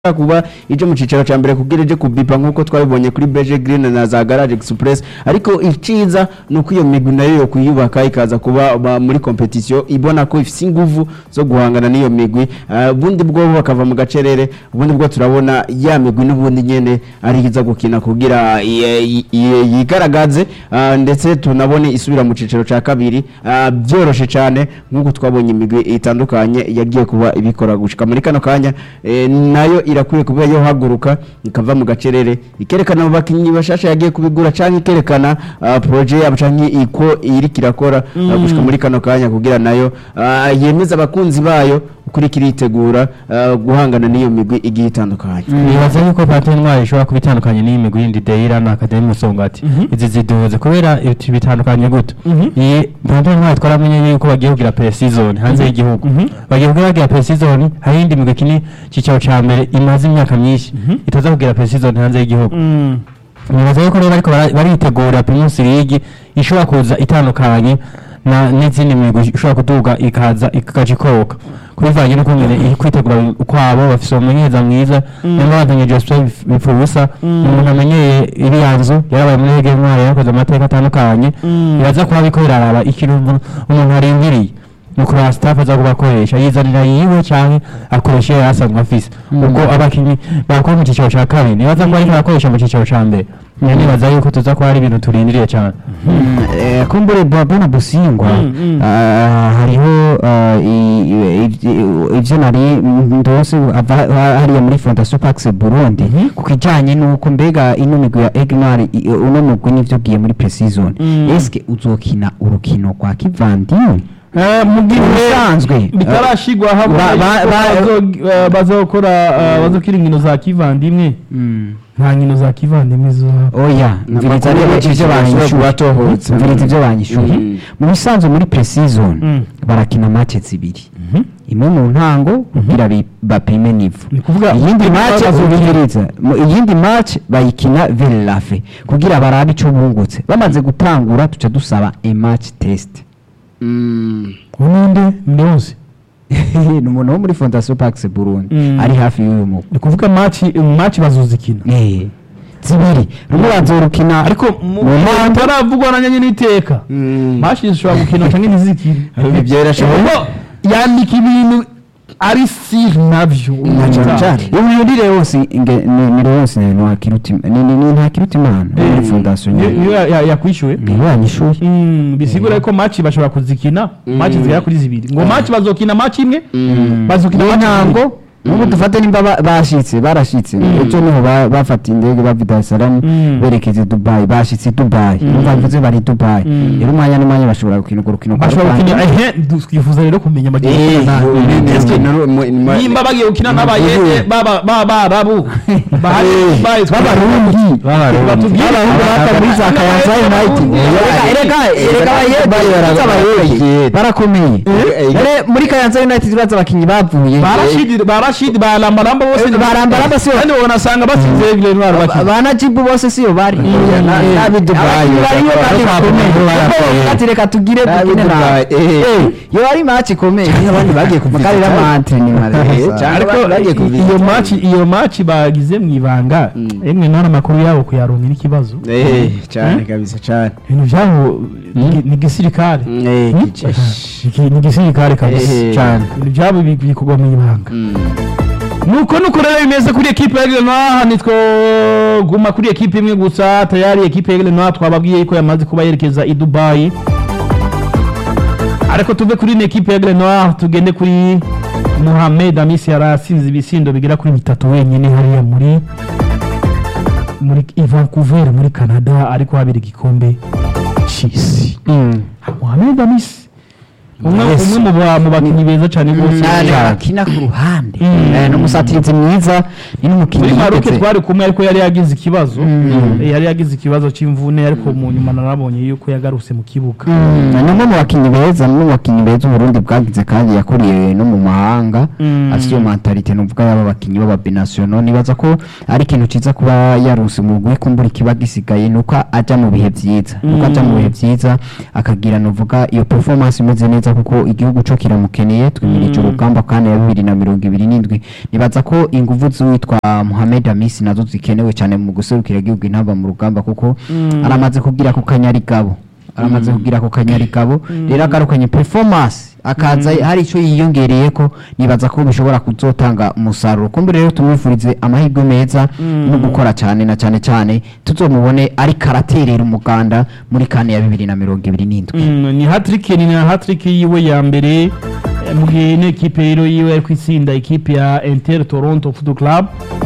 kuba ije mu cicaro ca mbere kugira ije kubipa nkuko twabibonye kuri Beje Green na za Garage Express ariko iciza nuko iyo migwi nayo yo kuyubaka ikaza kuba ba- muri competition ibona ko ifise inguvu zo guhangana n'iyo migwi Ah, ubundi bwo bakava mu gacerere ubundi bwo turabona ya migwi n'ubundi nyene ari iza gukina kugira i- i- i- yigaragaze ah, ndetse tunabone isubira mu cicaro ca kabiri ah, byoroshe cane nkuko twabonye imigwi itandukanye yagiye kuba ibikora gushika muri kano kanya eh, nayo irakwiye kuba yohaguruka ikava mu gacerere ikerekana abo bakinyi bashasha yagiye kubigura canke ikerekana ah, projet yabo canke iko iriko irakora ah, gushika muri kano kanya kugira nayo ah, yemeza abakunzi bayo kuri kiritegura ah, guhangana n'iyo migwi igiye itandukanye nibaza yuko pate ntwari ishobora kuba itandukanye n'iyi migwi yindi deyira na akademi musongati izi ziduhuze kubera ibiti bitandukanye gute iyi pate ntwari twaramenye yuko bagiye kugira pre-season hanze y'igihugu bagiye kugira bagira pre-season hari iyindi migwi kini cicaro ca mbere imaze imyaka myinshi itaza kugira pre-season hanze y'igihugu nibaza yuko rero bariko bara- baritegura primus league ishobora kuza itandukanye na n'izindi migwi ishobora kuduga ikaza ikaja ikoka kubivanye n'ukungene iri kwitegura kwabo bafise umumenyereza mwiza nyamara bazanye Jospin bipfa ubusa umuntu amenyeye iriya nzu yarabaye muri hege ntwari yarakoze amateka atandukanye biraza kuba biriko biraraba ikintu umuntu- umuntu arindiriye ni ukuraba staff aza kuba akoresha yizanira yiwe canke akoresha iyo yari asanzwe afise ubwo abakinyi bakora mu cicaro ca kabiri nibaza ko ariko arakoresha mu cicaro ca mbere nyine nibaza yuko tuza kuba hari ibintu turindiriye cane Eh, kumbure bona busingwa ah, hariho ah, i- i- ivy- ivyo nari ndose ava ha- hariya muri fondation pax burundi ku kijanye n'uko mbega ino migwi ya egnari uno mugwi nivyo ugiye muri pre-season eske uzokina urukino rwa kivandimwe mu gihe Ubusanzwe, bitarashigwa hamwe ba- ba- ba- bazokora bazokira inkino za kivandimwe nta nkino za kivandimwe zohaba oya mviriza rero ivyo banyishuye batohotse mviriza ivyo banyishuye Mhm. mu bisanzwe muri pre-season Mm. barakina match zibiri imwe mu ntango kugira bi- bapime nivo ni kuvuga iyindi imwe match bazokina. ubihiriza mu iyindi match bayikina verlafe kugira barabe ico bungutse bamaze gutangura tuca dusaba a match test Mm. uninde ndonse ni umuntu wo muri fondation pax burundi Mm. ari hafi y'uyu mugwi ni kuvuga match match bazozikina Eh, zibiri rumwe bazorukina ariko mu mu mpande taravugwa na nyanye n'iteka Mm. match zishobora gukina canke ntizikine Ibyo birashoboka. Kuko yandika ibintu ari sir navyo cane cane. imyurire yose inge- ni ni yose ni wakiruti ni ni ni nta kiruti imana muri fondation Iyo- nyene iyo ya- ya- yakwishyuwe ni yanyishuye Mm, bisigura ko match bashobora kuzikina match zigera kuri zibiri ngo match bazokina match imwe bazokina match n'intango zibiri. n'ubu dufate nimba ba- bashitse barashitse ejo niho ba- bafata indege bava i Dar es Salaam Mm. berekeza i Dubai bashitse i Dubai numva bivuze bari i Dubai Mm. rero umwanya n'umwanya bashobora gukina urwo rukino kwa bashobora gukina rusange. ehe du- twifuza rero kumenya bagiye Eh, gukina nande. ubu- Eske ubu- mu- mu- nimba bagiye gukina n'abayede baba- b'abarabu bahari Dubai, b'abarundi batubwire b'abarundi bata muri za Kayanza United erega erega abayede abayede barakomeye Eh, Ere muri Kayanza United baza abakinyi bavuye ba Rashid ba Rashid ba Lambaramba bose Eh, ba Lambaramba si bo- kandi wanasanga batsinze Aigle Noir bakina ba Najibu bose siyo bari na- Eh, n'ab'i Dubai abakinyi bariyo kandi barakomeye. bakomeye Barakomeye. ati reka tugire N'ab'i dukine nawe Dubai, eh. yo ari match ikomeye abandi bagiye kumakarira amante ni Eh, cyane ariko ba- bagiye i- kuvisita. iyo match iyo match bagize mu ibanga emwe none amakuru yabo kuyaronka n'ikibazo Eh, cyane kabisa cyane ibintu byabo ni- ni gisirikare Eh, kijeshi. Iki- ni gisirikare kabisa Eh. cyane ibintu byabo bi- bikorwa mu ibanga Mm. nuko nuko rero bimeze kuri ekipe ya Aigle Noir nitwo guma kuri ekipe imwe gusa tayari ekipe ya Aigle Noir twababwiye ko yamaze kuba yerekeza i Dubai ariko tuve kuri ino ekipe ya Aigle Noir tugende kuri Mohamed Amisi yarasinze ibisindo bigera kuri bitatu wenyine hariya muri muri i Vancouver muri Canada ariko habera igikombe c'isi Mohamed Amisi umwe Yes. umwe mu ba- mu bakinnyi beza cyane rwose cyane cyane. bakina ku ruhande Mm. Eh, n'umusatirizi mwiza ni n'umukinnyi muri maroke yigeze- twari kumwe ariko yari yagize ikibazo Eh, yari yagize ikibazo cy'imvune ariko mu nyuma narabonye yuko yagarutse mu kibuga Mm, ni umwe mu bakinnyi beza ni umwe mu bakinnyi beza uburundi bwagize kandi yakuriye no mu mahanga Mm. afite iyo mentalite nuvuga y'aba bakinnyi b'ababinasiono nibaza ko ari ikintu cyiza kuba yaruse mu rwego kumbura ikiba gisigaye nuko ajya mu bihe byiza nuko ajya mu bihe byiza akagira nuvuga iyo performance imeze neza neza kuko igihugu cyo kiramukeneye twimirije urugamba kandi ya bibiri na mirongo ibiri n'indwi nibaza ko ingufu z'uwitwa Mohamed Amisi nazo zikenewe cyane mu guserukira igihugu intamba mu rugamba kuko aramaze kugira ku kanyarigabo aramaze kugira ku kanyarigabo rero agarukanye performance akaza hari icyo yiyongereye ko nibaza ko bishobora kuzotanga umusaruro kumbe rero tumwifurize amahirwe meza no gukora cyane na cyane cyane tuzomubone ariko araterera umuganda muri kane ya bibiri na mirongo ibiri n'indwi Mm, ni hatrick ni na hatrick yiwe ya mbere eh, mu gihe ino ekipe rero yiwe ari kwitsinda ekipe ya Inter Toronto Football Club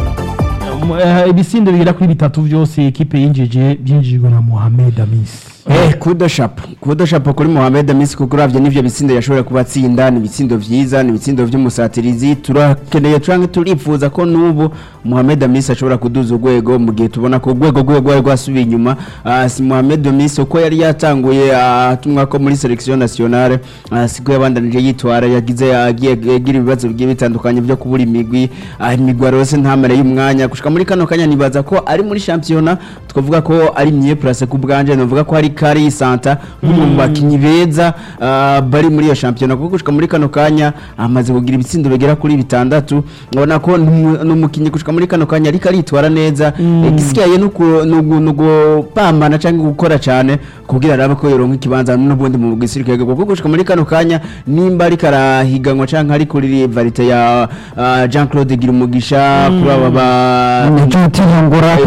Um, eh, ibisindo bigera kuri bitatu byose ekipe yinjije byinjijwe na Mohamed Amis Eh, kudo shapo kudo shapo kuri Mohamed Amisi kuko uravye n'ivyo bitsindo yashobora kubatsinda ni ibitsindo vyiza ni ibitsindo vy'umusatirizi turakeneye canke turifuza ko n'ubu Mohamed Amisi ashobora kuduza urwego mu gihe tubona ko urwego rwe rwari rwasubiye inyuma Ah, si Mohamed Amisi uko yari yatanguye atumwa ko muri selection nationale ah, siko yabandanije yitwara yagize yagiye yagira ibibazo bigiye bitandukanye byo kubura imigwi ah, imigwi rose ntamare y'umwanya gushika muri kano kanya nibaza ko ari muri championnat twavuga ko ari mye place ku bwanje novuga ko ari kari santa nk'umwe mu bakinyi beza ah, bari muri iyo championnat kuko gushika muri kano kanya amaze kugira ibitsindo bigera kuri bitandatu ubona ko n'umu- n'umukinyi gushika muri kano kanya ariko aritwara neza igisigaye no gupambana cyangwa gukora cyane kugira arabe ko yoronka ikibanza n'ubundi mu gisirikare kuko gushika muri kano kanya nimba ariko arahiganwa cyangwa ari kuri varite ya ah, Jean Claude Girumugisha kuri aba ba ntituyongora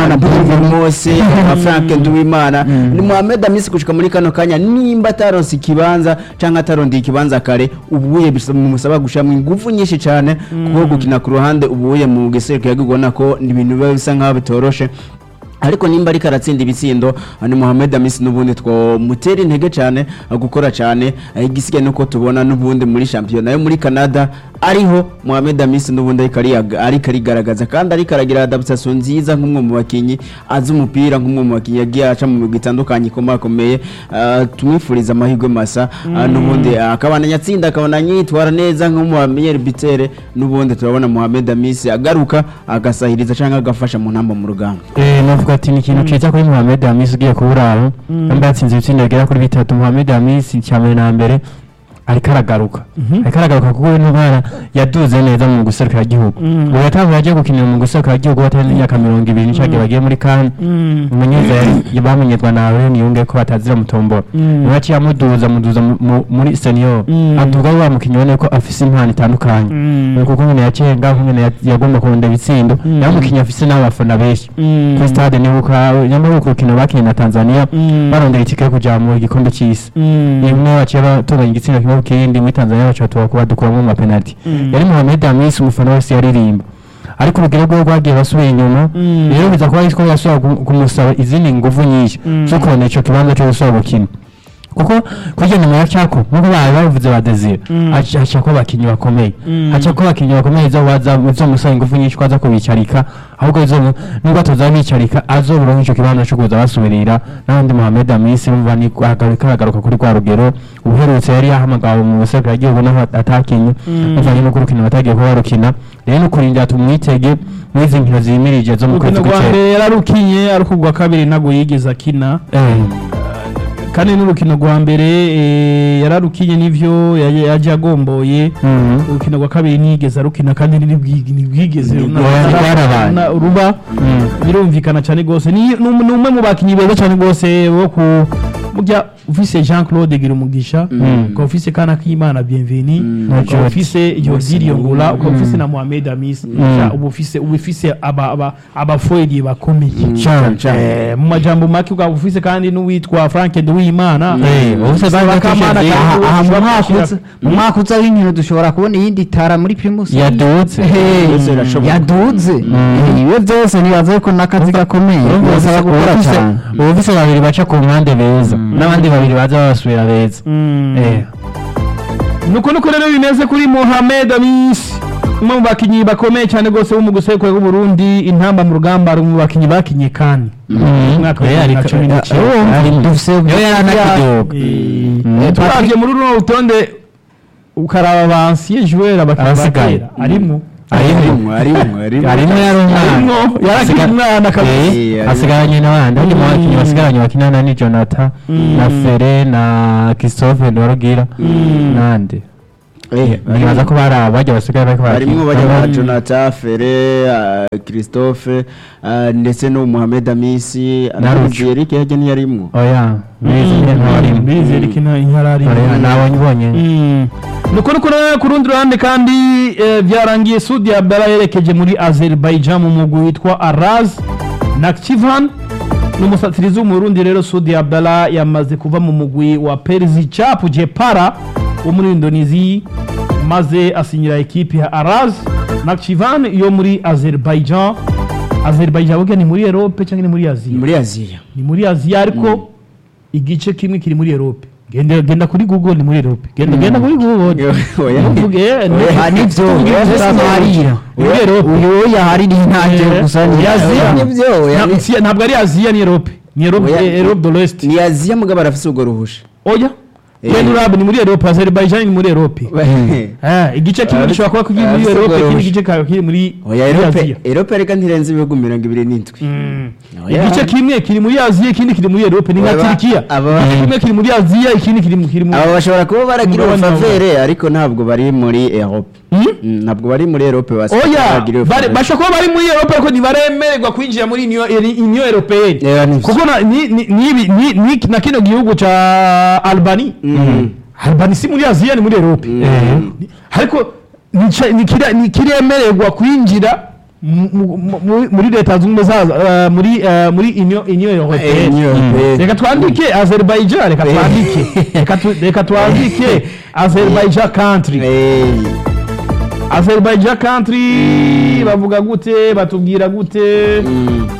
mose frank nduwimana ni muhamed amisi gushika muri kano kanya nimba ataronse ikibanza canke atarondeye ikibanza kare ubuye bimusaba gushiramo ingufu nyinshi cane kuko gukina ku ruhande ubuye mu giserukiro ubona ko ni ibintu biba bisa nkaho bitoroshe ariko nimba ariko aratsinda ibitsindo ni Mohamed Amisi n'ubundi twamutera intege cyane gukora cyane igisigaye nuko tubona n'ubundi muri shampiyona yo muri Canada ariho Mohamed Amisi n'ubundi ariko ariyaga- ariko arigaragaza kandi ariko aragira adaptation nziza nk'umwe mu bakinyi azi umupira nk'umwe mu bakinyi yagiye aca mu migwi itandukanye ikomakomeye Ah, tumwifuriza amahirwe masa Ah, n'ubundi ah, akabandanya atsinda akabandanya yitwara neza nk'umu meilleur buteur n'ubundi turabona Mohamed Amisi agaruka agasahiriza cyangwa agafasha mu ntamba mu rugamba Eh, navuga ati ni ikintu ciza kuri Mohamed Hamis ugiye kuburaro yambaye yatsinze ibitsindo bigera kuri bitatu Mohamed Hamis icya mbere na mbere ariko aragaruka ariko aragaruka kuko we ntubara yaduze neza mu guserukira igihugu ubu yatanguye agiye gukinira mu guserukira igihugu batari imyaka mirongo ibiri n'icagiye bagiye muri kane umunyeza yari bamenyerwa na Aurelien Niyunge ko batazira mutombora niwe yaciye amuduza amuduza mu- mu- muri senior Mm. aduga wa mukinnyi ubona ko afise impano itandukanye Mm. kuko nyine yacenga nyine ya- yagomba kurunda ibitsindo Mm. nawe umukinnyi afise n'abafana benshi kuri stade nibuka nyamara ku rukino bakinnye na Tanzania Mm. barondera itike yo kuja mu gikombe c'isi imwe baciye batunganya igitsina kimwe ku kindi muri Tanzania baca batuba kuba dukuramo ama penalty Mm. yari Mohamed Hamis umufana wese yaririmba ariko urugero rwe rwagiye basubiye inyuma Mm. rero biza kuba ariko yasubira gu- kumusaba izindi nguvu nyinshi Mm. zo kubona ico kibanza cyo gusubira gukina kuko kurya nyuma ya Chako nkuko bari babivuze ba Desire Mm. haca haca ko abakinyi bakomeye Mm. haca ko abakinyi bakomeye zo waza uzomusaba ingufu nyinshi ko aza kubicarika ahubwo izo nubwo atoza bicarika azoburonka ico kibanza cyo kuza basubirira n'abandi Mohamed Amisi bumva ni agaruka aragaruka kuri kwa rugero uherutse yari yahamagawe mu busekera igihugu naho atakinye Mm. bavanye no kurukina batagiye kuba barukina rero no kurindira tumwitege muri izi nkino zimirije zo mu urukino kwezi rwa kw'icenda mbere yararukinye ariko urwa kabiri ntabwo yigeze akina Eh, kandi n'urukino rwa mbere eh, yararukinye n'ivyo yaje yaje agomboye mhm. urukino rwa kabiri ntiyigeze arukina kandi ntibwi- ntibwigeze runa- Rwari rwarabaye. runa- ruba Mm. birumvikana cyane rwose ni ni um- ni umwe mu bakinnyi beza cyane rwose bo ku burya ufise Jean Claude Girumugisha Mm. ukaba ufise Kana K'Imana Bienveni Na ukaba Jody. ufise Jody Riongula ukaba ufise na Mohamed Hamis Ja, uba ufise uba ufise aba aba abafoyeri bakomeye Cane, cane. Eh, mu majambo make ukaba ufise kandi n'uwitwa Frank Nduwimana Eh, ubu se bari Bakamana batushe kandi aha aha mu ushobora mwaka gushyira- uza mu mwaka uza w'inkino dushobora kubona iyindi tara muri primus yadutse Hey, Byose birashoboka. yaduze Eh, iwe byose nibaza ko n'akazi gakomeye birasaba gukora cyane ubu bise babiri baca ku mpande beza n'abandi babiri baza babasubira beza Mm. Eh, nuko nuko rero bimeze kuri Mohamed Amis umwe mu bakinnyi bakomeye cyane rwose bo mu gusekura bw'u Burundi intamba mu rugamba ari mu bakinnyi bakinye kandi umwaka wa Eh, bibiri na ariko- cumi eh, n'icyenda ari- dufise Yo yari anakidoga Eh, turavye muri runo rutonde ukaraba ba ancien joueur abakinnyi Abasigaye. bakera arimwo arimwo arimwo arimwo harimo yari umwana Harimwo, yari akiri Asiga- umwana kabisa Eh, Eh, harimo- hasigaranye n'abandi harimo Mm. abakinnyi basigaranye bakinana ni jonathan na fere na christophe ndorugira nande Eh, nibaza ko bari aba bajya basigaye bariko harimwo bajya ba barakina jonathan fere ah, christophe ah, ndetse n'uwo mohamed amisi Na Rucu. eric yajya ntiyarimwo oya bizi nyine ntabarimo bizi ariko inka inkarari Oya, nabonye ubonye nuko nuko na- ku rundi ruhande kandi eh, byarangiye sudi abdala yerekeje muri azerbaijan mu mugwi witwa araz nakchivan n'umusatirizi w'umurundi rero sudi abdala yamaze kuva mu mugwi wa perzi chapu jepara wo muri indonesia maze asinyira ekipi ya araz nakchivan yo muri azerbaijan azerbaijan burya ni muri erope cyangwa ni muri aziya muri aziya ni muri aziya ariko igice kimwe kiri muri erope genda genda kuri google ni muri erope genda genda kuri google Oya. Ntuvuge, eh, ne- Oya, nivyo, tuvuge oya, gusa Somalia. ni muri erope uyu yahari ni intangiro Eh, gusa ni ya Aziya. nibyo oya, Ntabwo ni- si- ntabwo ari aziya ni erope ni erope Oya. eh, erope de l'est ni aziya mugabo arafise urwo ruhusha oya Eh. genda urabe ni muri erope azerbaijan ni muri erope Eh, igice kimwe Ah, gishobora kuba kiri muri ah, erope bisigura ikindi urush- gice kikaba kiri muri oya muri erope aziya erope reka ntirenze ibihugu mirongo ibiri n'indwi Oya. igice kimwe kiri muri aziya ikindi kiri muri erope ni nka Aba- turikiya aba- igice kimwe kiri muri aziya ikindi kiri mu- kiri mu aba bashobora kuba baragira Mugabane wa ubufavere ariko ntabwo bari muri erope Hmm? Mm, ntabwo bari muri erope basi oya baragira bari- ubufavere. bashobora kuba bari muri erope ariko ntibaremererwa kwinjira muri uniyo europeyeni Oya, nivyo. kuko na- ni- ni- ni- ni- ni- na kino gihugu ca albani Mm. albani si muri aziya ni muri erope Mm. ariko nica- nikira- ntikiremererwa kwinjira mu- mu- mu- muri leta zunze ubumwe za eh, muri eh, muri uniyo uniyo Eh, europeyeni Union Européenne. reka twandike azerbaijan reka twandike Reka tu- reka twandike azerbaijan country Eh, azerbaijan country bavuga gute batubwira gute mm.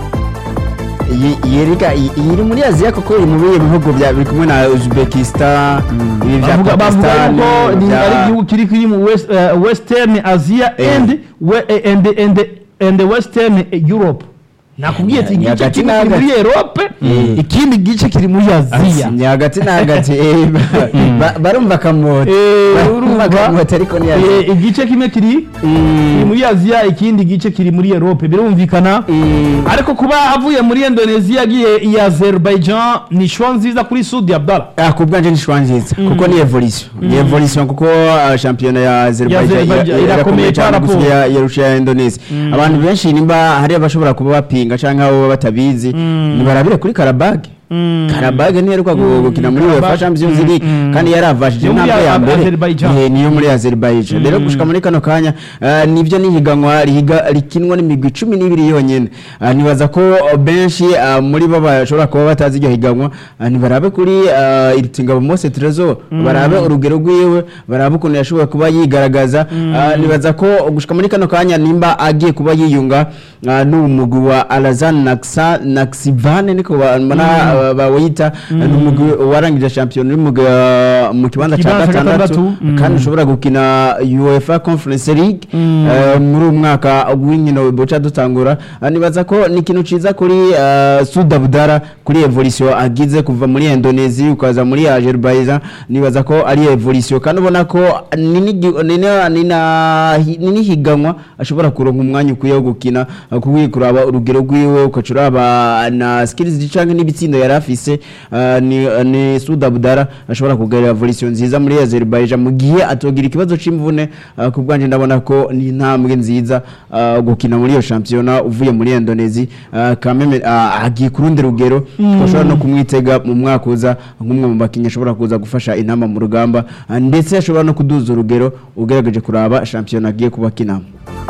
Iyi- iyi reka- iyi iyi iri muri aziya kuko iri mu bihe bihugu bya biri kumwe na uzbekistan ibi bya bavuga bavuga pakistan yuko ni bya- ari igihugu kiri kiri mu west- eh, western asia Eh. and we- eh, and and and western europe nakubwiye ati Ni igice hagati kimwe na kiri muri hagati. erope Eh. ikindi gice kiri muri aziya ni hagati na hagati eh, ba- ba- barumva akamota Eh, barumva urumva? akamota ariko ni aziya Eh, igice kimwe kiri kiri muri aziya ikindi gice kiri muri erope birumvikana Mm. ariko kuba avuye muri indonesia agiye i azerbaijan ni shwa nziza kuri sudi abdala Ah, ku bwanje ni shwa nziza kuko ni evolution ni evolution kuko ah, shampiyona ya Azerbaijan Azerbaijan ira- irakomeye cyane par rapport. gusa yarusha ya Indonesia abantu benshi nimba hari abashobora kuba bapinga canke abo batabizi nibarabire kuri Karabag Karabag ntiheruka gu- gukina muri Karabag. UEFA Champions League kandi yaravashije Yo muri intambwe ya A- mbere Azerbaijan. Eh, niyo muri Azerbaijan rero gushika muri kano kanya ah, nivyo nihiganwa rihiga rikinwa n'imigwi cumi n'ibiri yonyene Ah, nibaza ko ah, benshi ah, muri bo bashobora kuba batazi iryo higanwa ah, nibarabe kuri ah, Iritingabo Mose Trezor barabe urugero rwiwe barabe ukuntu yashoboye kuba yigaragaza Ah, nibaza ko gushika muri kano kanya nimba agiye kuba yiyunga ah, n'umugwi wa Alazan Naksa Naksivane niko ba- mbona ah, bawita ni umugwi warangije shampiyona uri mu ga- mu kibanza cya Ikibanza cya gatandatu gatandatu, mm. kandi ushobora gukina UEFA Conference League eh, muri uyu mwaka w'inkino buca dutangura Ah, nibaza ko ni ikintu ciza kuri ah, Sud Abdala kuri evolution agize kuva muri Indonesia ukaza muri Azerbaijan nibaza ko ari evolution kandi ubona ko ni n'igi- ni na- ni na- ni n'ihiganwa ashobora kuronka umwanya ukwiye wo gukina ah, kuko kuraba urugero rwiwe ukaca uraba na skills canke n'ibitsindo yari afise ah, ni ni Sud Abdala ashobora kugarira evolution nziza muri Azerbaijan mu gihe atogira ikibazo c'imvune ah, ku bwanje ndabona ko ni intambwe nziza ah, gukina muri iyo shampiyona uvuye muri Indonesia ah, kameme ah, agiye ku rundi rugero bashobora no kumwitega mu mwaka uza nk'umwe mu bakinnyi ashobora kuza gufasha intama mu rugamba ah, ndetse ashobora no kuduza urugero ugerageje kuraba shampiyona agiye kuba akinamo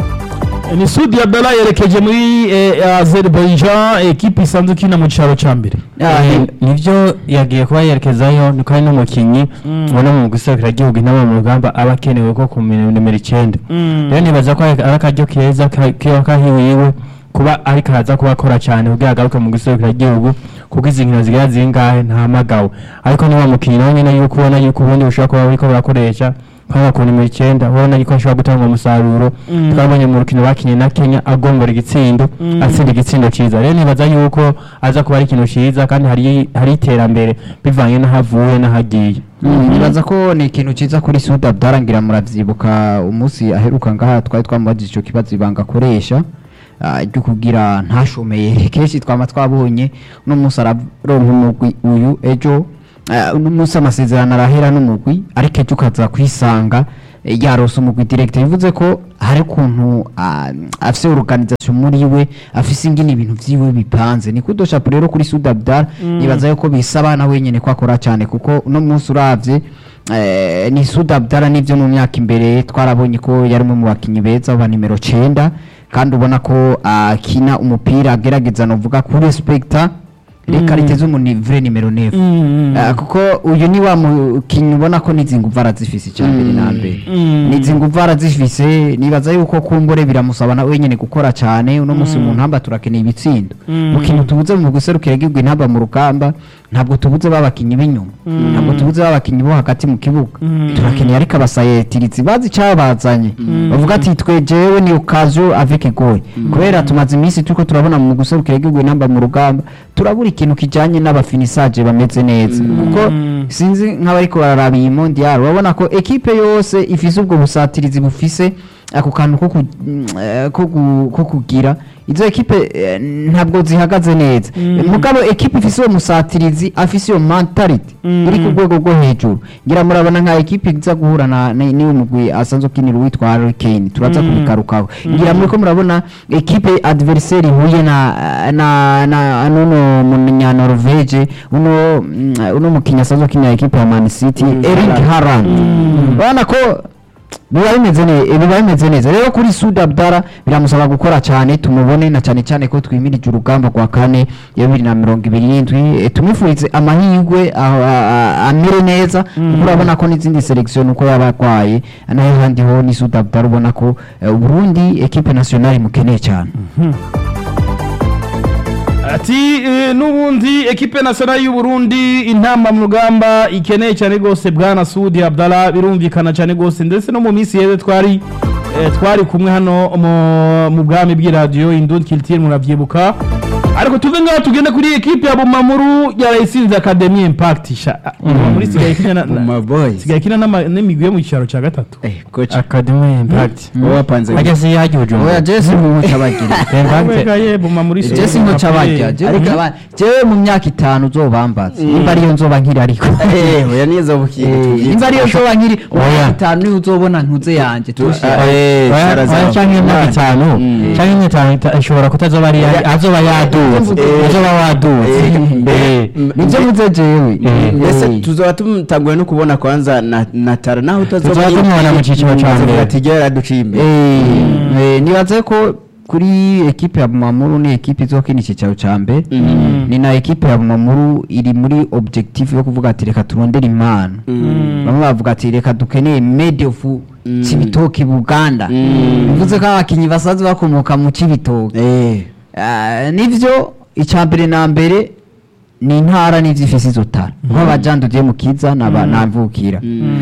ni sudi abdala yerekeje muri eh, azerbaijan ekipi isanzwe ikina mu cyaro cya mbere Eh, nivyo yagiye kuba yerekezayo niko ari n'umukinyi ubona mu guserukira igihugu inama mu rugamba aba akenewe ko ku nimero icyenda rero nibaza ko ari akaryo keza ka- kiba kahiwiwe kuba ariko araza kuba akora cyane kugira agaruke mu guserukira igihugu kuko izi nkino zigira zingahe ntahamagawe ariko niba mukinyi nawe nyine yuko ubona yuko ubundi bushobora kuba buriko burakoresha nk'aba ku nimero icyenda ubona yuko ashobora gutanga umusaruro Mm. twabonye mu rukino bakinye na Kenya agombora igitsindo Mm. atsinda igitsindo cyiza rero nibaza yuko aza kuba ari ikintu cyiza kandi hari hari iterambere bivanye n'aho avuye n'aho agiye Mm, nibaza ko ni ikintu cyiza kuri suda byarangira muravyibuka umunsi aheruka ngaha twari twamubajije icyo kibazo ibanga akoresha ah, ryo kugira ntashomeye kenshi twama twabonye uno munsi araronka umugwi uyu ejo ah, uno munsi amasezerano arahera n'umugwi ariko ejo ukaza kwisanga eh, yarose umugwi direct bivuze ko hari ukuntu ah, afise organisation muri we afise ingene ibintu vyiwe bipanze ni kudoshapo rero kuri Sud Abdal nibaza yuko bisaba na wenyene ko akora cyane kuko uno munsi uravye eh, ni Sud Abdal nivyo mu myaka imbere twarabonye ko yari umwe mu bakinyi beza ba nimero 9 kandi ubona ko akina umupira agerageza novuga kuri respecta reka riteze umunivre nimero 9 Mm. Ah, kuko uyu ni wa mukinnyi ubona ko n'izi nguvu arazifise icya mbere na mbere Mm. n'izi nguvu arazifise nibaza yuko kumbure biramusaba na wenyine gukora cyane uno munsi mu ntamba turakeneye ibitsindo Mm. mu kintu tubuze mu guserukira igihugu intamba mu rugamba ntabwo tubuze babakinnyi b'inyuma ntabwo tubuze babakinnyi bo hagati mu kibuga Mm. turakeneye ariko abasayetirizi bazi icyabazanye bavuga ati twe jewe ni okazo avec goy kubera tumaze iminsi turiko turabona mu guserukira igihugu intamba mu rugamba turabura ikintu kijanye n'abafinisaje bameze neza kuko sinzi nk'abariko bararaba iyi mondial urabona ko ekipe yose ifise ubwo busatirizi bufise ako kantu ko ku- mm, eh, ko ku- ko kugira izo ekipe eh, ntabwo zihagaze neza mugabo ekipe ifise uwo musatirizi afise iyo mentality Mm. iri ku rwego rwo hejuru ngira murabona nka ekipe iza guhura na ni- niwe mugwi asanzwe ukinira uwitwa Harry Kane turaza Mm. kubikarukaho ngira muriko murabona ekipe adversaire ihuye na na na nuno munya Norvege uno mm, uno mukinya asanzwe ukinira ekipe ya Man City Erling Haaland urabona ko biba bimeze neza biba bimeze neza rero kuri Sud Abdara biramusaba gukora cyane tumubone na cyane cyane ko twimirije urugamba rwa kane ya bibiri na mirongo ibiri n'indwi eh, tumwifurize amahirwe aho, a- a- amere neza kuko urabona ko n'izindi selection uko yaba arwaye nayo handi ho ni Sud Abdara ubona ko eh, Burundi equipe nationale imukeneye cyane ati eh, n'ubundi ekipe nationale y'u Burundi intamba mu rugamba ikeneye cyane rwose bwana Sudi Abdallah birumvikana cyane rwose ndetse no mu minsi yeze twari eh, twari kumwe hano mu- mu bwami bw'iradiyo Indun Culture muravyibuka ariko tuve ngaho tugende kuri ekipe ya Bumamuru yarayisinze Academy Impact sha Bumamuru isigaye ikina na- na- Buma boys. isigaye ikina n'ama- n'imigwi yo mu cyaro cya gatatu Eh, coach academy impact wowe wapanze ageze yagiye oya ujumba Jesse nkuca bagira impact Wekaye Bumamuru isigaye Jesse nkuca bagira Ariko- jewe jewe mu myaka itanu uzobambaza nimba ariyo nzoba nkiri ariko eh oya niza bukiye Eh, nimba ariyo nzoba nkiri mu Oya. myaka itanu niyo uzobona ntuze yanjye tushi eh Oya- Sarazar. oya canke imyaka itanu Mm. canke imyaka itanu ita- ishobora kutazoba ari Oya. azoba yaduze Eh. azoba waduze Eh. Eh. nibyo mvuze jewe Eh. mbese tuzoba tumutanguye no kubona kwanza na na tara naho utazoba Tuzoba tumubona mu cyiciro ca mbere. ati gera yaduciye imbere Eh, eh, nibaze ko kuri ekipe ya Bumamuru ni ekipe izokina icyicaro ca mbere ni na ekipe ya Bumamuru iri muri objectif yo kuvuga ati reka turondere impano bamwe bavuga ati reka dukeneye made of Cibitoke Buganda bivuze ko abakinyi basanzwe bakomoka mu Cibitoke eh Ah, nivyo icya mbere na mbere ni intara n'ivyifisi izo tara nk'aba Jean de Dieu Mukiza naba namvukira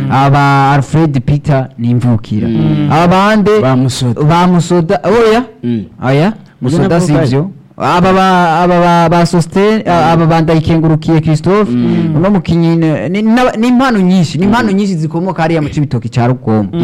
aba Alfred Peter nimvukira abande Ba Musoda. ba Musoda oya Mm. oya Musoda navuga sivyo aba ba aba ba, ba Sosten aba bandayikengurukiye Christophe uno mukinyi ni- ni n'aba- ni impano nyinshi ni impano nyinshi zikomoka hariya mu cibitoki cya Rugombo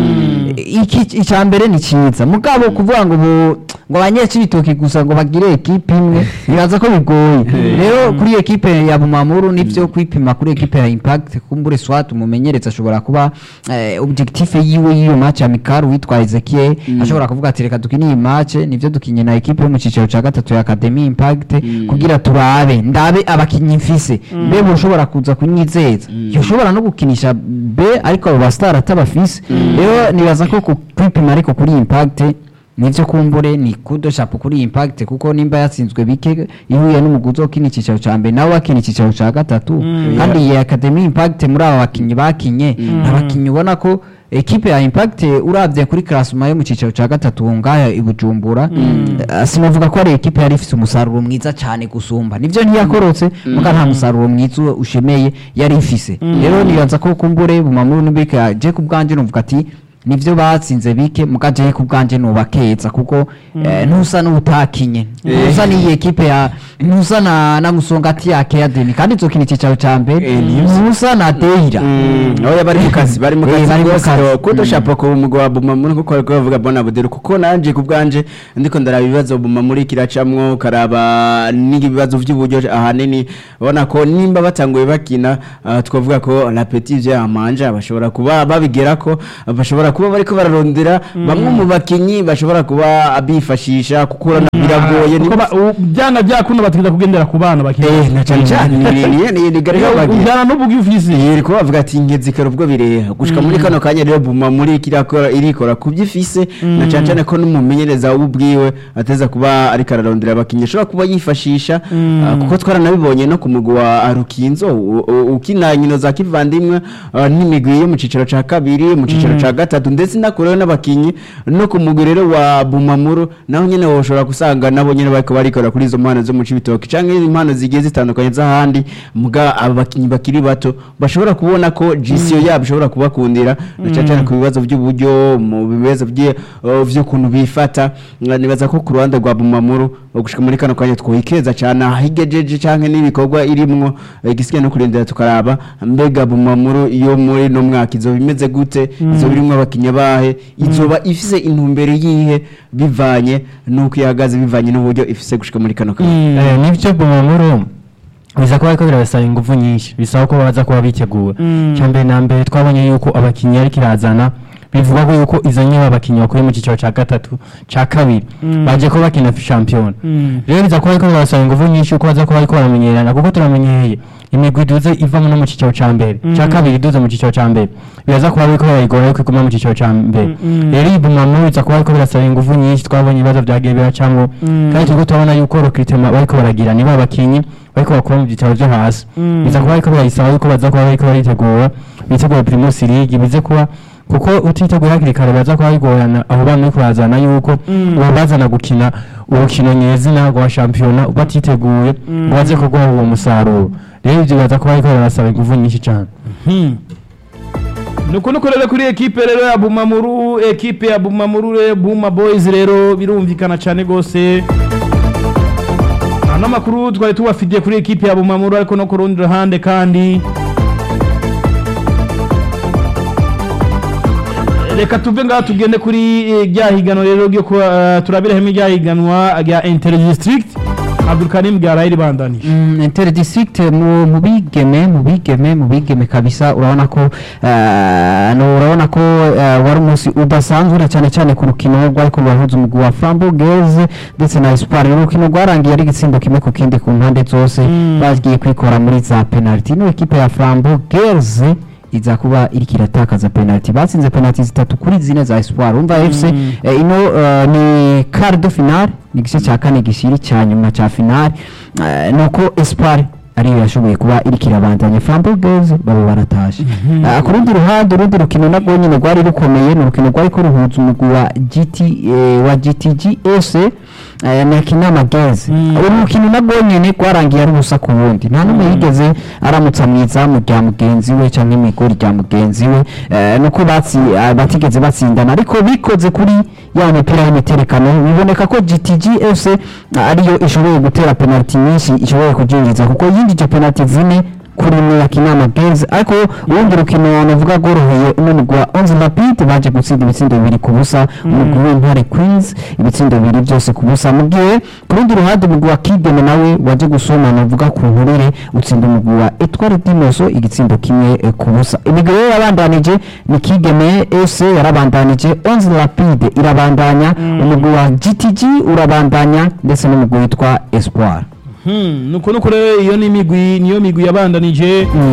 iki icya mbere ni cyiza mugabo kuvuga ngo bu- ngo abanyecibitoki gusa ngo bagire ekipe imwe bibaza ko bigoye rero kuri ekipe ya Bumamuru nivyo kwipima kuri ekipe ya Impact kumbure swat umumenyereza ashobora kuba eh, objectif yiwe y'iyo match amical witwa Ezekiel ashobora kuvuga ati reka dukine iyi match nivyo dukinye na ekipe yo mu cicaro ca gatatu ya Academy Impact kugira turabe ndabe abakinyi mfise mbe ushobora kuza kunyizeza yoshobora no gukinisha B ariko abo bastar atabafise rero nibaza ko ku- kwipima ariko kuri Impact nivyo kumbure ni kudo shapo kuri impact kuko nimba yatsinzwe bike ihuye n'umuguzi wo kini cicaro ca mbere nawe wakina icicaro ca gatatu kandi iyi academy impact muri aba bakinyi bakinye abakinyi ubona ko ekipe ya impact uravye kuri classement yo mu cicaro ca gatatu ngaya i Bujumbura eh, sinavuga ko ari ekipe yari ifise umusaruro mwiza cyane gusumba nivyo ntiyakorotse muga nta musaruro mwiza ushemeye yari ifise rero nibaza ko kumbure bumamuru nibike je ku bwanje numvuga ati nivyo batsinze bike muga je ku bwanje nubakeza kuko eh, ntusa n'utakinye ntusa n'iyi ekipe ya ntusa na na musongati ya Academy kandi nzokina icicaro ca mbere Eh, nivyo. ntusa na Deira oya bari mu kazi bari mu Eh, kazi bari mu rwose kazi. kuko shapo ku mugwa wa bumamuri kuko ariko bavuga bona budero kuko nanje ku bwanje ndiko ndaraba ibibazo bumamuri kiracamwo karaba n'ibibazo by'uburyo ahanini ubona ko nimba batanguye bakina ah, twavuga ko la petite ya manja bashobora kuba babigera ko bashobora kuba bariko bararondera bamwe mu bakinyi bashobora kuba bifashisha kuko urabona biragoye kuko ni ba- u- byanga byakunda bategeza kugendera ku bana bakiri eh na cyane cyane ni ni ni ni gari bagiye ujyana n'ubugi ufise yeri kuba bavuga ati ngezikara ubwo bireha gushika muri kano kanya rero buma muri kirakora irikora kubyo ifise na cyane cyane ko n'umumenyereza ubwiwe ateza kuba ariko ararondera abakinnyi ashobora kuba yifashisha ah, kuko twaranabibonye no ku mugwi wa Arukinzo u- u- ukina nkino za kivandimwe ah, n'imigwi yo mu cicaro ca kabiri mu cicaro ca gatatu ndetse nakureho n'abakinnyi no ku mugwi rero wa Bumamuru naho nyene woshobora gusanga nabo nyene bariko barikora kuri izo mpano zo mu Cibitoke canke impano zigiye zitandukanye z'ahandi muga aba bakinnyi bakiri bato bashobora kubona ko GCO yabo ishobora kubakundira na cyane cyane ku bibazo by'uburyo mu bibazo by'e- uh, vy'ukuntu bifata Nga nibaza ko ku ruhande rwa Bumamuru gushika muri kano kanya twikeza cyane ahigejeje canke n'ibikorwa irimwo eh, igisigaye no kurindira tukaraba mbega Bumamuru iyo muri no mwaka izoba imeze gute izoba irimwo abakinnyi bahe izoba ifise intumbero yihe bivanye n'uko ihagaze bivanye n'uburyo ifise gushika muri kano kanya Eh, nivyo bumamuru biza kuba ariko birabasaba ingufu nyinshi bisaba ko baza kuba bitegura cya mbere na mbere twabonye yuko abakinnyi ariko irazana bivuga ko yuko izo nyine abakinnyi bakuye mu cyiciro cya gatatu cya kabiri baje ko bakina shampiyona rero biza kuba ariko birabasaba ingufu nyinshi kuko baza kuba ariko baramenyerana kuko turamenyereye imigwi iduze ivamo no mu cyiciro cya mbere cya kabiri iduze mu cyiciro cya mbere biraza kuba ariko barayigora yuko iguma mu cyiciro cya mbere rero iyi bumamuru biza kuba ariko birasaba ingufu nyinshi twabonye ibibazo byagiye biracamo kandi turiko turabona yuko recruitment bariko baragira niba abakinyi bariko bakora mu byicaro byo hasi biza kuba ariko birayisaba yuko baza kuba bariko baritegura bitegura primus league bize kuba kuko utiteguye hakiri kare baza kuba bigorana aho bana bariko barazana yuko uwo bazana gukina urukino nyezina rwa shampiyona batiteguye ngo baze kuguha uwo musaruro rero ivyo baza kuba bariko barasaba ingufu nyinshi cane nuko nuko rero kuri ekipe rero ya bumamuru ekipe ya bumamuru rero buma boys rero birumvikana cyane rwose nta n'amakuru twari tubafitiye kuri ekipe ya bumamuru ariko no ku rundi ruhande kandi reka tuve ngaha tugende kuri eh, rya higano rero ryo kuba eh, turabire hamwe rya higanwa rya inter district abdulkarim bwaraye ribandanije Mm, inter district mu mu bigeme mu bigeme mu bigeme kabisa urabona ko eh, no urabona ko eh, wari umunsi udasanzwe na cyane cyane ku rukino rwariko rurahuza umugwi wa Frambourgaise ndetse na Espoir ni urukino rwarangiye ari igitsindo kimwe ku kindi ku mpande zose bagiye kwikora muri za penalty ino ekipe ya Frambourgaise iza kuba iriko iratakaza penalty batsinze penalty zitatu kuri zine za Espoir umva FC eh, ino eh, ni quart de finale ni igice cya kane gishiri cya nyuma cya finale eh, nuko Espoir ariyo yashoboye kuba iriko irabandanya Frambourgaise baba baratashe Ah, ku rundi ruhande urundi rukino nabwo nyine rwari rukomeye ni urukino rwari ko ruhuza umugwi wa GT eh, wa GTGS eh, na Kinama Girls uru rukino nabwo nyine rwarangiye ari ubusa ku wundi nta n'umwe yigeze aramutsa mu izamu rya mugenzi we cyangwa imigori rya mugenzi we eh, nuko batsi ah, batigeze batsindana ariko bikoze kuri ya mipira y'imiterekano biboneka ko GTGS ah, ariyo ishoboye gutera penalty nyinshi ishoboye kubyinjiza kuko yinjije penalty zine kuri imwe ya Kinama Girls ariko urundi rukino navuga rworoheye uno mugwi wa Onze Rapide baje gutsinda ibitsindo bibiri ku busa umugwi w'Intare Queens ibitsindo bibiri byose ku busa mu gihe ku rundi ruhande umugwi wa Kigeme nawe waje gusoma navuga ku nturire utsinda umugwi wa Etoile Dimoso igitsindo kimwe eh, ku busa imigwi rero yabandanije ni Kigeme FC yarabandanije Onze Rapide irabandanya umugwi wa GTG urabandanya ndetse n'umugwi witwa Espoir Hmm, nuko nuko rero iyo ni imigwi niyo migwi yabandanije Mm.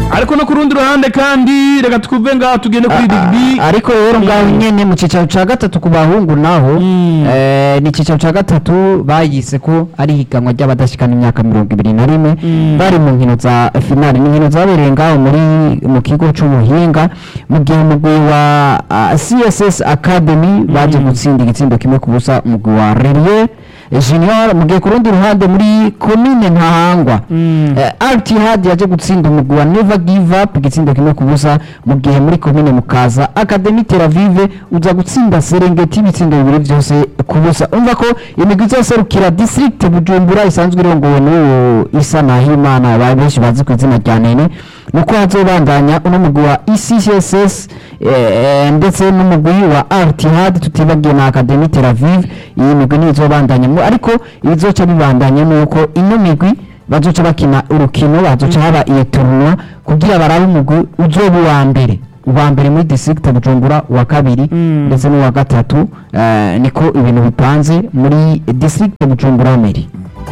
ariko no ku rundi ruhande kandi reka twuve ngaho tugende kuri rugby ariko rero ngaho nyene mu cicaro ca gatatu ku bahungu naho Mm. eh, ni cicaro ca gatatu bayise ko ari higanwa ry'abadashikana imyaka mirongo ibiri na rimwe Mm. bari mu nkino za finali ni inkino zabereye ngaho muri mu kigo c'ubuhinga mu gihe umugwi wa ah, css academy baje gutsinda igitsindo kimwe ku busa umugwi wa relie junior mu gihe ku rundi ruhande muri komine ntahangwa Mm. Eh, Altihad yaje gutsinda umugwi wa Never Give Up igitsindo kimwe ku busa mu gihe muri komine Mukaza Academy Tel Aviv uza gutsinda Serengeti ibitsindo bibiri byose ku busa umva ko imigwi izoserukira district Bujumbura isanzwe irongowe n'uwo Isa Nahimana abantu benshi bazi ku izina rya Nene nuko hazobandanya uno mugwi wa ECCSS eh, ndetse n'umugwi wa Altihad tutibagiye na Academy Tel Aviv iyi migwi niyo izobandanya mu- ariko ibizoca bibandanya nuko ino migwi bazoca bakina urukino bazoca haba iyo tournoi kugira barabe umugwi uzoba uwa mbere uwa mbere muri district Bujumbura uwa kabiri Mm. ndetse n'uwa gatatu eh, niko ibintu bipanze muri district Bujumbura meri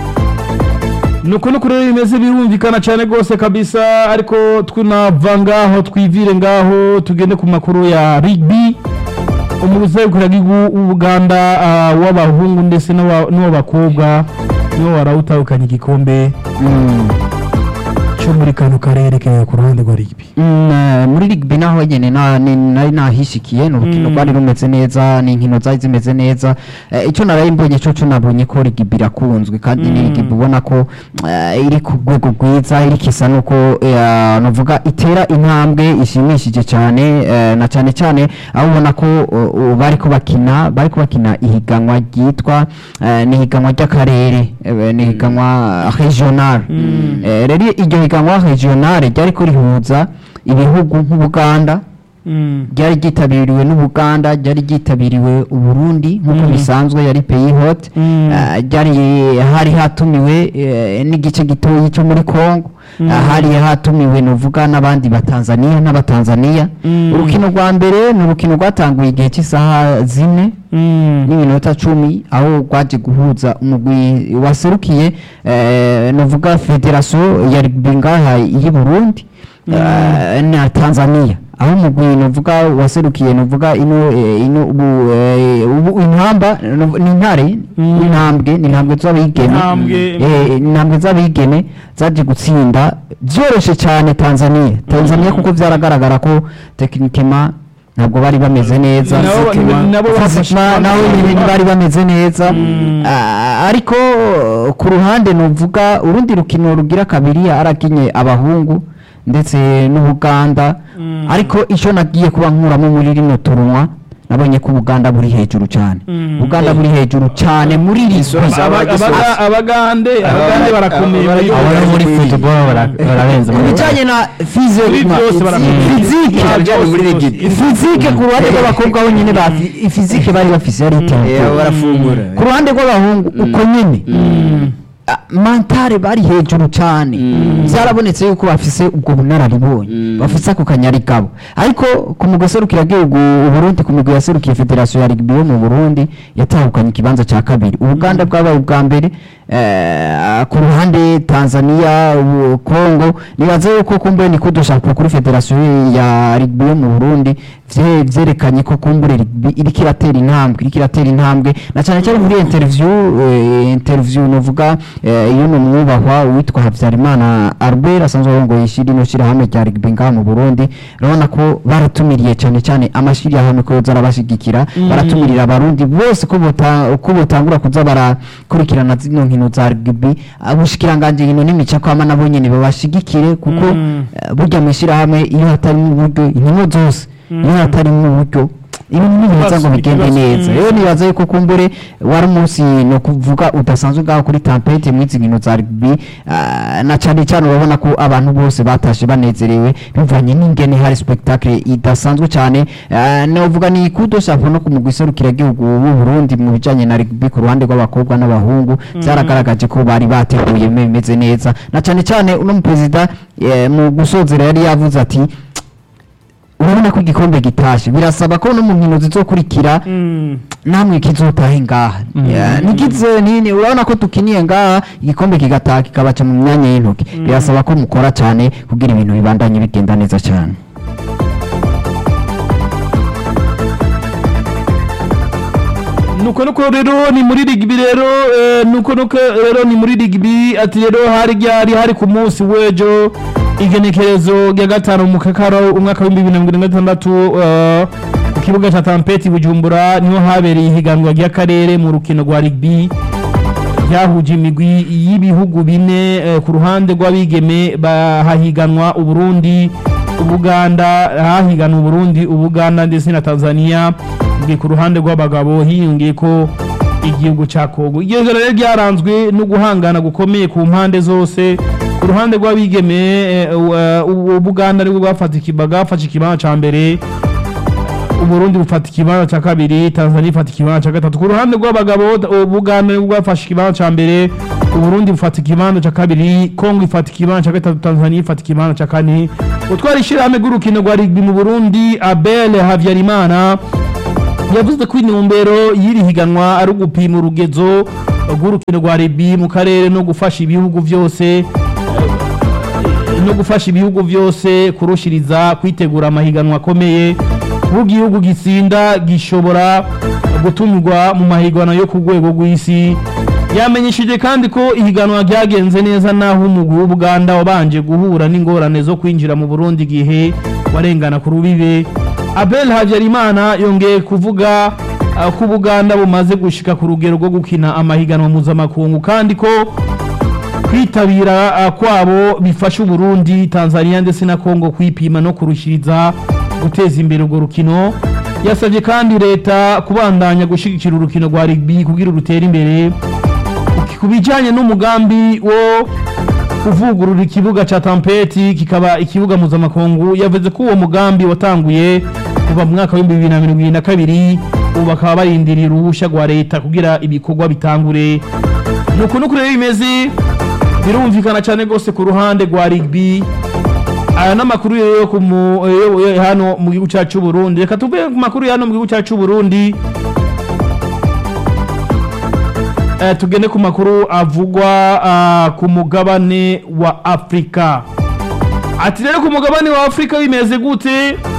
nuko nuko rero bimeze birumvikana cyane rwose kabisa ariko tunava ngaho twivire ngaho tugende ku makuru ya rugby umuzegukira w'ubuganda ah, w'abahungu ndetse n'uwa- n'uw'abakobwa niwo warawutahukanye igikombe cyo muri kano karere ke ku ruhande rwa rugby Mm, eh, muri rugby naho nyene na- ni- nari nahishikiye ni urukino Mm. rwari rumeze neza ni inkino zari zimeze neza Eh, icyo naraye mbonye cyo cyo nabonye ko rugby irakunzwe kandi ni Mm. rugby ubona ko eh, iri ku rwego rwiza iri kisa nuko eh, navuga itera intambwe ishimishije cyane eh, na cyane cyane aho ubona ko uh, uh, bari ko bakina bari ko bakina ihiganwa ryitwa eh, ni ihiganwa ry'akarere eh, ni ihiganwa regional Mm. Eh, rero iryo higanwa regionale ryari ko rihuza ibihugu nk'ubuganda ryari ryitabiriwe n'ubuganda ryari ryitabiriwe uburundi nk'uko Mm. bisanzwe yari peyi hoti Mm. ryari hari hatumiwe eh, n'igice gitoyi cyo muri congo Mm. Ah, hari hatumiwe nuvuga n'abandi batanzaniya n'abatanzaniya Mm. urukino rwa mbere ni urukino rwatanguye igihe cy'isaha zine n'iminota cumi aho rwaje guhuza umugwi waserukiye eh, nuvuga federasiyo ya rugby ngaha y'i burundi eh, na tanzania aho umugwi nuvuga waserukiye nuvuga ino eh, ino ubu eh, ubu intamba nuv- ni intare Mm. intambwe ni intambwe z'abigeme Intambwe. Eh, intambwe z'abigeme zaje gutsinda byoroshye cyane tanzania tanzania kuko byaragaragara ko tekinikema ntabwo bari bameze neza Nabo- Physiquement- nabo bafashe- physiquement naho nyine bari bameze neza Mm. Ah, ariko uh, ku ruhande nuvuga urundi rukino rugira kabiri arakinye abahungu ndetse n'ubuganda Mm. ariko icyo nagiye kuba nkuramo muri rino turunwa nabonye ko ubuganda buri hejuru cyane Mm. ubuganda buri hejuru cyane muri iri Isoza zwi. Aba- Abaga- abagande abagande barakomeye muri Aba- abari muri Baragiye. football bara- bararenze ku muri bijyanye na Muri physique byose barakomeye. fizike Muri Abajyanye muri byose. rugby. fizike ku ruhande rw'abakobwa bonyine ba fi- fizike bari bafise yari iteye Eh, barafungura ku ruhande rw'abahungu uko nyine Mm. Ah, mantare bari hejuru cyane Mm. byarabonetse yuko bafise ubwo bunararibonye Mm. bafise ako kanyarigabo ariko ku mugwi serukiragihugu uburundi ku migwi yaserukiye federasiyo ya rugby yo mu burundi yatahukanye ikibanza cya kabiri ubuganda bwabaye ubwa mbere eh, ku ruhande tanzania ubu- congo nibaze yuko kumbure ni kudushaka kuri federasiyo ya rugby yo mu burundi vye- vyerekanye ko kumbure rugby iriko iratera intambwe iriko iratera intambwe na cyane cyane muri interview eh, interview novuga eh, iyo ni umwubahwa witwa habyarimana albert asanzwe arongoye ishiri ino shirahamwe rya rugby ngaha mu burundi urabona ko baratumiriye cyane cyane amashirahamwe ko yoza arabashigikira Mm. baratumirira abarundi bose ko bota- ko botangura kuza barakurikirana zino nkino za rugby abushikiranganji nkino n'imico kwama nabo nyene babashigikire kuko Mm. eh, burya mu ishyirahamwe iyo hatarimo uburyo inkino zose iyo Mm. hatarimo uburyo ibintu ntibiheza ngo Ikibazo, bigende ikibazo. neza Mm. rero nibaza yuko kumbure wari umunsi ni ukuvuga udasanzwe ngaho kuri tampete mu izi nkino za rugby ah, na cyane cyane urabona ko abantu bose batashe banezerewe bivanye n'ingene hari spectacle idasanzwe cyane Ah, navuga ni kudo shapo no ku mugwi serukiragihugu w'u Burundi mu bijanye na rugby ku ruhande rw'abakobwa n'abahungu byaragaragaje ko bari bateguye bimeze neza na cyane cyane uno mu perezida eh, mu gusozera yari yavuze ati urabona ko igikombe gitashe birasaba ko no mu nkino zizokurikira namwe kizotahe ngaha Ya, nikize nini urabona ko tukiniye ngaha igikombe kigataha kikabaca mu myanya y'intoki birasaba ko mukora cyane kugira ibintu bibandanye bigenda neza cyane nuko nuko rero ni muri rigbi rero eh, nuko nuko rero ni muri rigbi ati rero hari ryari hari ku munsi w'ejo igenekerezo rya gatanu mu kakaro umwaka w'ibihumbi bibiri na mirongo irindwi na gatandatu eh, ku kibuga cya tampeti bujumbura niho habereye ihiganwa ry'akarere mu rukino rwa rigbi ryahuje imigwi y'ibihugu bine eh, ku ruhande rw'abigeme bahahiganwa uburundi ubuganda hahiganwa uburundi ubuganda ndetse na tanzania ngiye ku ruhande rw'abagabo hiyongeye ko igihugu cya kongo iryo joro rero ryaranzwe no guhangana gukomeye ku mpande zose ku ruhande rw'abigeme eh, uh, u- ubuganda nibwo bwafata ikiba- bwafashe ikibanza cya mbere uburundi bufata ikibanza cya kabiri tanzania ifata ikibanza cya gatatu ku ruhande rw'abagabo ubuganda nibwo bwafashe ikibanza cya mbere uburundi bufata ikibanza cya kabiri kongo ifata ikibanza cya gatatu tanzania ifata ikibanza cya kane utwara ishyirahamwe rw'urukino rwa rigbi mu burundi abel habyarimana yavuze ko intumbero y'iri higanwa ari ugupima urugezo rw'urukino rwa rigbi mu karere no gufasha ibihugu byose no gufasha ibihugu byose kurushiriza kwitegura amahiganwa akomeye kuko igihugu gitsinda gishobora gutumirwa mu mahiganwa yo ku rwego rw'isi yamenyesheje kandi ko ihiganwa ryagenze neza naho umugwi w'ubuganda wabanje guhura n'ingorane zo kwinjira mu burundi igihe warengana ku rubibe abel habyarimana yongeye kuvuga ah, ko ubuganda bumaze gushika ku rugero rwo gukina amahiganwa mpuzamakungu kandi ko kwitabira ah, kwabo bifasha uburundi tanzania ndetse na kongo kwipima no kurushiriza guteza imbere urwo rukino yasabye kandi leta kubandanya gushyigikira urukino rwa rigbi kugira rutere imbere ku bijyanye n'umugambi wo kuvugurura ikibuga cya tampeti kikaba ikibuga mpuzamakungu yavuze ko uwo mugambi watanguye kuva mu mwaka w'ibihumbi bibiri na mirongo irindwi na kabiri ubu bakaba barindiriye uruhushya rwa leta kugira ibikorwa bitangure ni uku nuko rero bimeze birumvikana cyane rwose ku ruhande rwa rigbi aya ni amakuru yo ku mu- yo- yo hano mu gihugu cyacu cy'u Burundi reka tuve ku makuru ya hano mu gihugu cyacu cy'u Burundi Eh, tugende ku makuru avugwa ah, ku mugabane wa afurika ati rero ku mugabane wa afurika bimeze gute